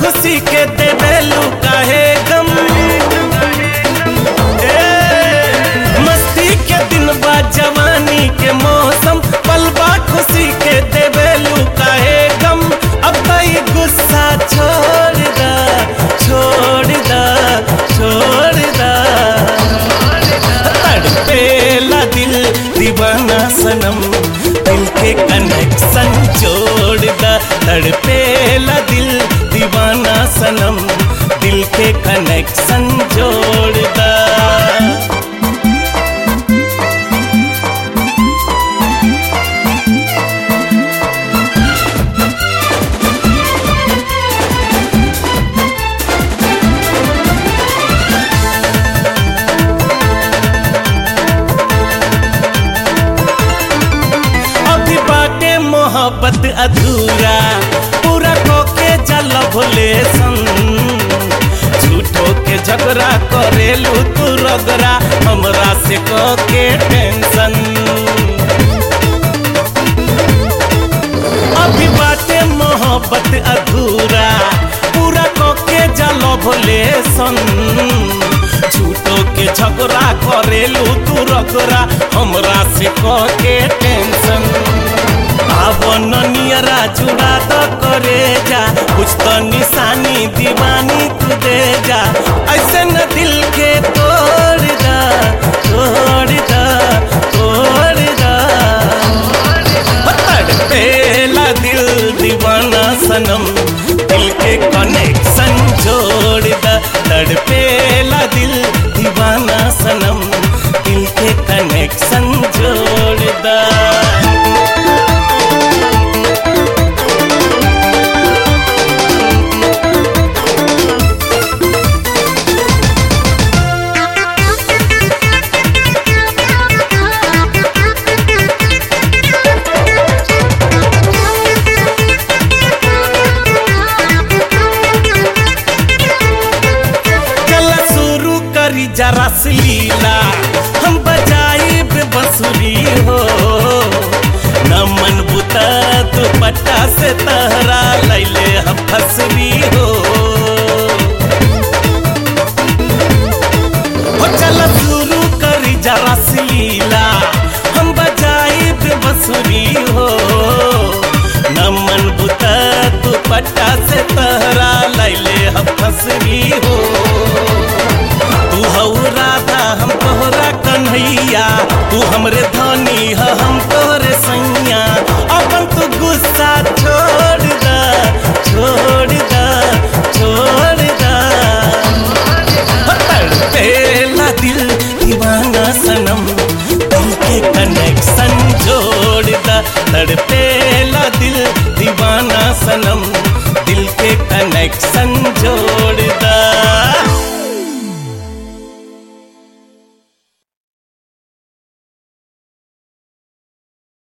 खुशी के देवेलू काहे गम ए, मस्ती के दिन बा जवानी के मौसम पलबा खुशी के देवेलू काहे गम अब तो ये गुस्सा छोड़ दा छोड़ दा छोड़ दा तड़पेला दिल दीवाना सनम दिल के कनेक्शन जोड़ दा तड़पेला दिल दीवाना सनम दिल के कनेक्शन जोड़ दा अभी बाटे मोहब्बत अधूरा पूरा कोके जल भोले सन झूठो के झगड़ा करेलू तू रगड़ा हमरा से कोके टेंशन अभी बाटे मोहब्बत अधूरा पूरा कोके जल भोले सन झूठो के झगड़ा करेलू तू रगड़ा हमरा से कोके टेंशन आवन नियरा जुड़ा तो करे जा कुछ तो निशानी दीवानी तू दे जा ऐसे न दिल के तोड़ दा तोड़ दा तोड़ दा तड़पेला दिल दीवाना सनम दिल के कनेक्शन जोड़ दा तड़पेला दिल दीवाना सनम दिल के कनेक्शन जोड़ दा चला शुरू करी जरा सी लीला हम बजाई बंसुरी हो न मन बुता दुपट्टा से तहरा लैले हम फसरी हो हो चला शुरू करी जरा सी लीला हम बजाई बंसुरी हो न मन बुता दुपट्टा से तहरा लैले हम फसरी हो तू हऊ राधा हम तोहरा कन्हैया तू हमरे धनी ह हम तोहरे सैया अपन तू गुस्सा छोड़ दा छोड़ दा छोड़ दा तड़पेला दिल दीवाना सनम दिल के कनेक्शन जोड़ दा तड़पे